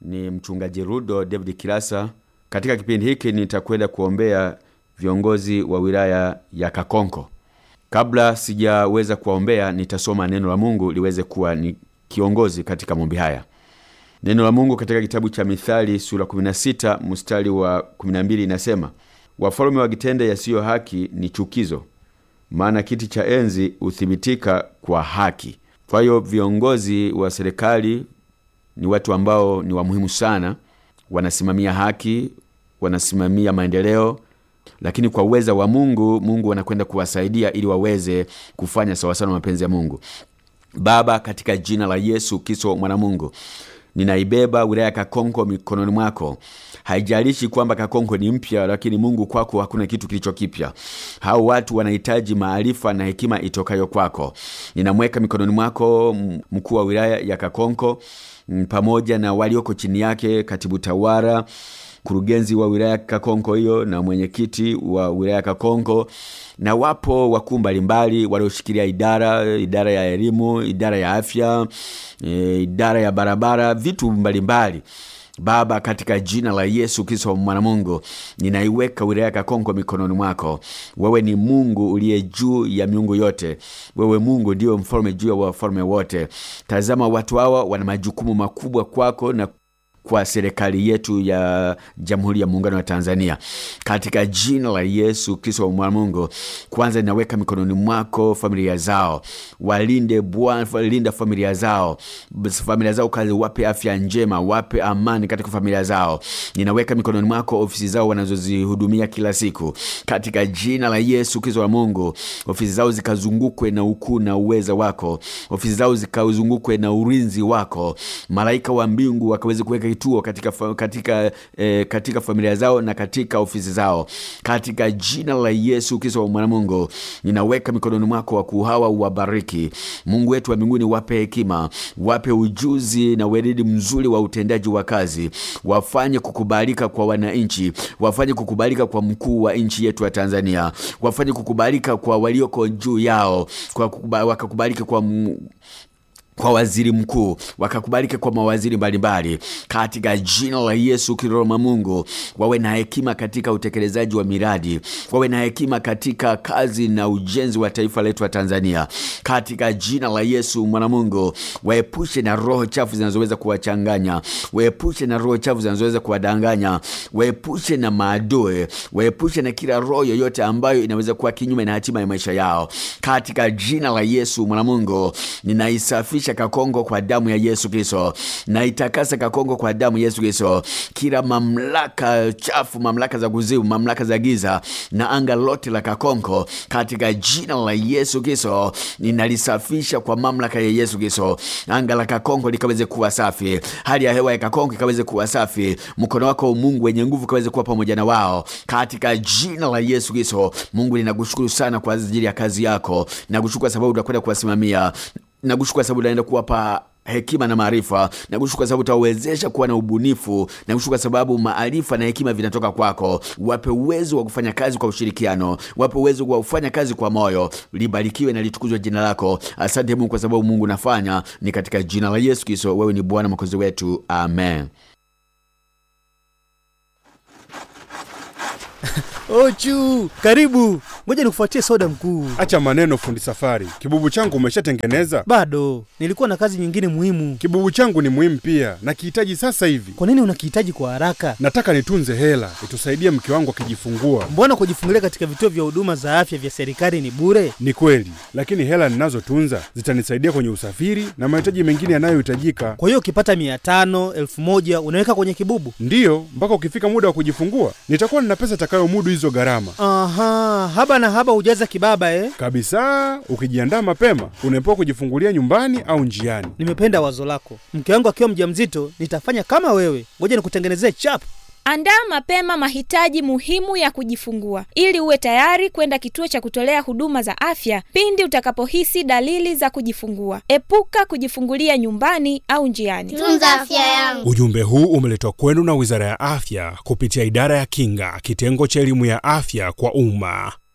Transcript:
ni mchungaji Rudo David Kilasa. Katika kipindi hiki nitakwenda kuombea viongozi wa wilaya ya Kakonko. Kabla sijaweza kuwaombea, nitasoma neno la Mungu liweze kuwa ni kiongozi katika maombi haya. Neno la Mungu katika kitabu cha Mithali sura 16 mstari wa 12 inasema, wafalme wakitenda yasiyo haki ni chukizo, maana kiti cha enzi huthibitika kwa haki. Kwa hiyo viongozi wa serikali ni watu ambao ni wa muhimu sana, wanasimamia haki, wanasimamia maendeleo, lakini kwa uweza wa Mungu, Mungu anakwenda kuwasaidia ili waweze kufanya sawasawa na mapenzi ya Mungu. Baba, katika jina la Yesu Kristo mwana Mungu, ninaibeba wilaya ya Kakonko mikononi mwako. Haijalishi kwamba Kakonko ni mpya, lakini Mungu, kwako hakuna kitu kilicho kipya. Hao watu wanahitaji maarifa na hekima itokayo kwako. Ninamweka mikononi mwako mkuu wa wilaya ya Kakonko pamoja na walioko chini yake, katibu tawala mkurugenzi wa wilaya Kakonko hiyo na mwenyekiti wa wilaya Kakonko, na wapo wakuu mbalimbali walioshikilia idara idara ya elimu, idara ya afya, e, idara ya barabara, vitu mbalimbali Baba, katika jina la Yesu Kristo mwana Mungu, ninaiweka wilaya Kakonko mikononi mwako. Wewe ni Mungu uliye juu ya miungu yote, wewe Mungu ndiyo mfalme juu ya wafalme wote. Tazama, watu hawa wana majukumu makubwa kwako na kwa serikali yetu ya Jamhuri ya Muungano wa Tanzania, katika jina la Yesu Kristo wa mwana Mungu, kwanza ninaweka mikononi mwako familia zao, walinde Bwana, linda familia zao, familia zao kazi, wape afya njema, wape amani katika familia zao. Ninaweka mikononi mwako ofisi zao wanazozihudumia kila siku, katika jina la Yesu Kristo wa Mungu, ofisi zao zikazungukwe na ukuu na uweza wako, ofisi zao zikazungukwe na ulinzi wako, malaika wa mbingu wakaweze kuweka kituo katika, katika, eh, katika familia zao na katika ofisi zao katika jina la Yesu Kristo wa mwana Mungu, ninaweka mikononi mwako wakuu hawa, uwabariki Mungu wetu wa mbinguni, wape hekima, wape ujuzi na weledi mzuri wa utendaji wa kazi, wafanye kukubalika kwa wananchi, wafanye kukubalika kwa mkuu wa nchi yetu ya Tanzania, wafanye kukubalika kwa walioko juu yao, kwa wakakubalika kwa kwa waziri mkuu wakakubalike kwa mawaziri mbalimbali katika jina la Yesu Kristo Mungu, wawe na hekima katika utekelezaji wa miradi, wawe na hekima katika kazi na ujenzi wa taifa letu la Tanzania katika jina la Yesu mwana Mungu, waepushe na roho chafu zinazoweza kuwachanganya, waepushe na roho chafu zinazoweza kuwadanganya, waepushe na maadui, waepushe na kila roho yoyote ambayo inaweza kuwa kinyume na hatima ya maisha yao katika jina la Yesu mwana Mungu, ninaisafisha Kakongo kwa damu ya Yesu Kristo, na itakasa Kakongo kwa damu ya Yesu Kristo. Kila mamlaka chafu, mamlaka za kuzimu, mamlaka za giza na anga lote la Kakongo katika jina la Yesu Kristo ninalisafisha kwa mamlaka ya Yesu Kristo. Anga la Kakongo likaweze kuwa safi, hali ya hewa ya Kakongo ikaweze kuwa safi, mkono wako Mungu wenye nguvu kaweze kuwa pamoja na wao katika jina la Yesu Kristo. Mungu, ninakushukuru sana kwa ajili ya kazi yako, nakushukuru kwa sababu utakwenda kuwasimamia nakushukuru kwa sababu unaenda kuwapa hekima na maarifa. Nakushukuru kwa sababu utawezesha kuwa na ubunifu. Nakushukuru kwa sababu maarifa na hekima vinatoka kwako. Wape uwezo wa kufanya kazi kwa ushirikiano, wape uwezo wa kufanya kazi kwa moyo. Libarikiwe na litukuzwe jina lako. Asante Mungu kwa sababu Mungu nafanya ni katika jina la Yesu Kristo. Wewe ni Bwana mwokozi wetu, amen. Ochu, karibu. Ngoja nikufuatie soda mkuu. Acha maneno, fundi safari. Kibubu changu umeshatengeneza? Bado nilikuwa na kazi nyingine muhimu. Kibubu changu ni muhimu pia, nakihitaji sasa hivi. Kwa nini unakihitaji kwa haraka? Nataka nitunze hela itusaidie mke wangu akijifungua. Mbona kujifungulia katika vituo vya huduma za afya vya serikali ni bure? Ni kweli, lakini hela ninazotunza zitanisaidia kwenye usafiri na mahitaji mengine yanayohitajika. Kwa hiyo ukipata mia tano elfu moja unaweka kwenye kibubu? Ndiyo, mpaka ukifika muda wa kujifungua nitakuwa nina pesa itakayomudu hizo gharama. Aha, haba na haba hujaza kibaba eh? Kabisa, ukijiandaa mapema unaepuka kujifungulia nyumbani au njiani. Nimependa wazo lako. Mke wangu akiwa mjamzito nitafanya kama wewe. Ngoja nikutengenezee chap. Andaa mapema mahitaji muhimu ya kujifungua ili uwe tayari kwenda kituo cha kutolea huduma za afya pindi utakapohisi dalili za kujifungua. Epuka kujifungulia nyumbani au njiani. Tunza afya yangu. Ujumbe huu umeletwa kwenu na Wizara ya Afya kupitia Idara ya Kinga, kitengo cha elimu ya afya kwa umma.